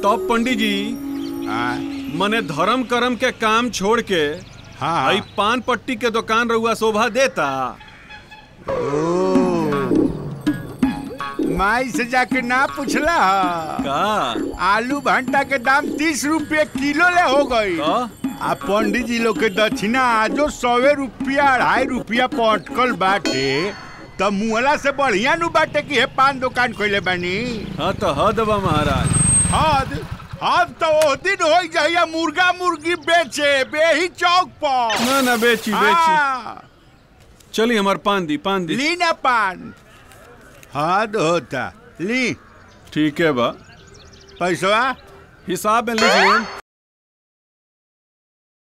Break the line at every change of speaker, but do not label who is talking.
तब पंडित जी
हाँ
मने धर्म कर्म के काम छोड़ के
हाँ
आई पान पट्टी के दुकान रहुआ शोभा देता
माई से जाके ना पूछला हा?
का
आलू भंटा के दाम तीस रुपये किलो ले हो गई
का
आ पंडित जी लोग के दक्षिणा आजो सौवे रुपया अढ़ाई रुपया पटकल बाटे त मुहला से बढ़िया नु बाटे कि हे पान दुकान खोले बानी
हाँ तो हद बा महाराज
हद हद तो ओ दिन हो जाइया मुर्गा मुर्गी बेचे बेही चौक पर
ना ना बेची बेची
हाँ,
चली हमार पान दी पान दी
ली ना पान हद होता ली
ठीक है बा
पैसा
हिसाब में लिख लें